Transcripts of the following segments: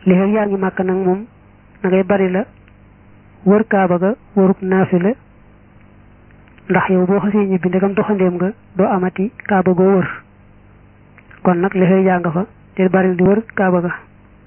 li xew yaa ngi màkk nag moom da ngay bari la wër kaaba ga wërub naafila ndax yow boo xasee ñibbi ndegam doxandeem nga doo amati kaaba goo wër kon nag li xew yaa nga fa te bari di wër kaaba ga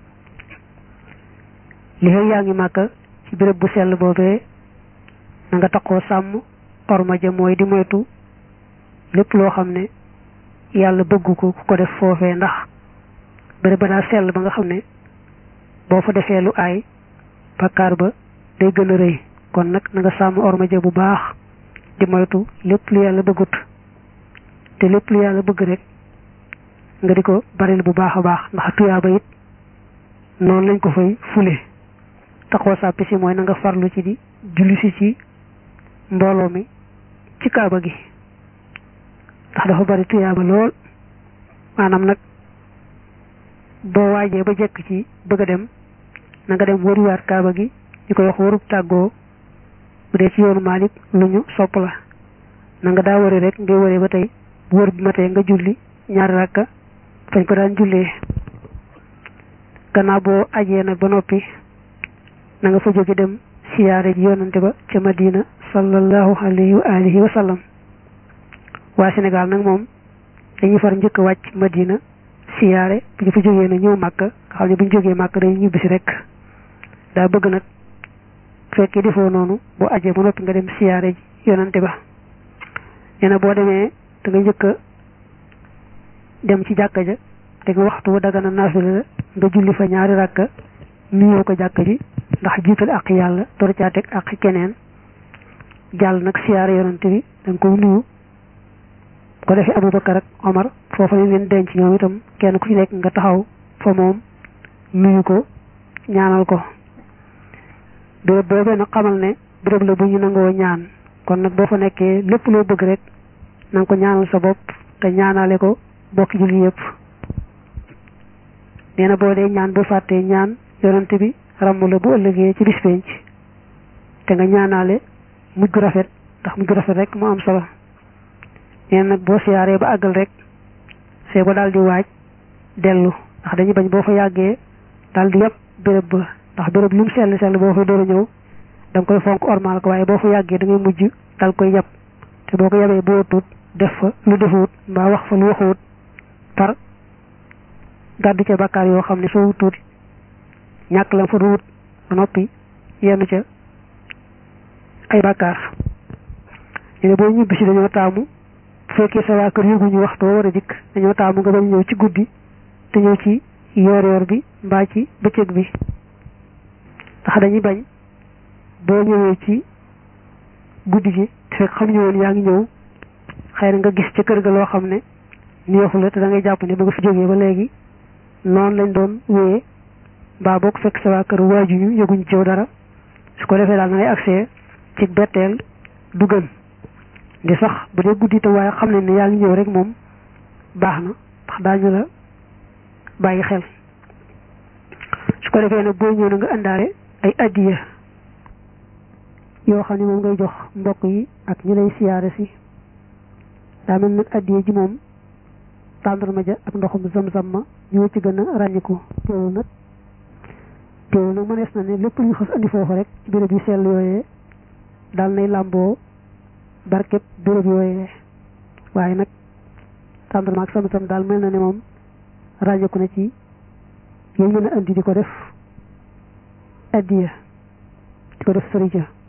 li xew yaa ngi màkk ci béréb bu sell boobee na nga taxoo sàmm orma ja mooy di moytu lépp loo xam ne yàlla bëggu ko ku ko def foofee ndax béréb ba daa sell ba nga xam ne boo fa defee lu aay bakkaar ba day gën a rëy kon nag na nga sàmm orma ja bu baax di moytu lépp lu yàlla bëggut te lépp lu yàlla bëgg rek nga di ko baril bu baax a baax ndax tuyaaba it noonu lañ ko fay fule taxoo sàppi si mooy na nga farlu ci di julli si ci mbooloo mi ci kaaba gi ndax dafa bari tuyaaba lool maanaam nag boo waajee ba jekk ci bëgg a dem na nga dem wëriwaat kaaba gi ñu koy wax wërub tàggoo bu dee ci yoonu Maalik lu ñu sopp la na nga daa wëri rek ngay wëree ba tey bu wër bi ma tey nga julli ñaari rakka fañ ko daan jullee gannaaw boo ajee nag ba noppi na nga fa jóge dem siyaare ji yonante ba ca Madina sallallahu alayhi wa alihi wa sallam waa Sénégal nag moom dañuy far njëkk a wàcc Madina siyaare bu ñu fa jógee na ñëw màkk nga xam ne bu ñu jógee màkk dañuy ñibbisi rek daa bëgg nag fekkee defoo noonu boo ajee ba noppi nga dem siyaare ji yonante ba nee na boo demee da nga njëkk a dem ci jàkka ja te nga waxtu wa dagana naafila la nga julli fa ñaari rakka nuyoo ko jàkka ji ndax jiital ak yàlla door caa teg ak keneen jàll nag siyaare yonante bi da nga koy nuyu ko defee Abubakar ak Omar foofa lañ leen denc ñoom itam kenn ku ci nekk nga taxaw fa moom nuyu ko ñaanal ko béréb boobee nag xamal ne béréb la bu ñu nangoo ñaan kon nag boo fa nekkee lépp loo bëgg rek na nga ko ñaanal sa bopp te ñaanale ko bokki julli yëpp nee na boo dee ñaan bu fàttee ñaan yonante bi ramm la bu ëllëgee ci bis penc te nga ñaanaale mujj gu rafet ndax mujj gu rafet rek mu am solo nee nag boo siyaaree ba àggal rek see ba daal di waaj dellu ndax dañuy bañ boo fa yàggee daal di yàpp béréb ba ndax béréb lu mu sell sell boo fa door a ñëw da nga koy fonk ormal ko waaye boo fa yàggee da ngay mujj dal koy yàpp te boo ko yabee boo tuut def fa lu defuwut mbaa wax fa lu waxuwut par gàddu ca bakkaar yoo xam ne soo tuut ñàkk la fa ruwut ba noppi yenn ca ay bakkaar ñu boo ñibbi si dañoo taamu bu fekkee sa waa kër yëguñu waxtu war a dikk dañoo taamu nga bañ ñëw ci guddi te ñëw ci yoor yoor bi mbaa ci bëccëg bi ndax dañuy bañ boo ñëwee ci guddi gi te fekk xam ñu woon yaa ngi ñëw xëy na nga gis ca kër ga loo xam ne neexu la te da ngay jàpp ne ba nga fi jógee ba léegi noonu lañ doon wéyee mbaa boo ko fekk sa waa kër waajuñu yëguñu ci dara su ko defee daal na ngay accès ci betteel du gën di sax bu dee guddi te waaye xam ne ne yaa ngi ñëw rek moom baax na ndax daañu la bàyyi xel su ko defee nag boo ñëw na nga indaale ay addiya yoo xam ne moom ngay jox mbokk yi ak ñu lay siyaare si daa mel nag addiya ji moom tàndarma ja ak ndoxum zam-zam ma ñoo ci gën a ràññiku teewul nag teewul nag mënees na ne lépp lu ñu xas andi foofu rek ci béréb yu sell yooyee daal nay làmboo barkeb béréb yooyee waaye nag tàndarma ak sam-sam daal mel na ne moom ràññiku na ci yéen mën a andi di ko def addiya di ko def sërija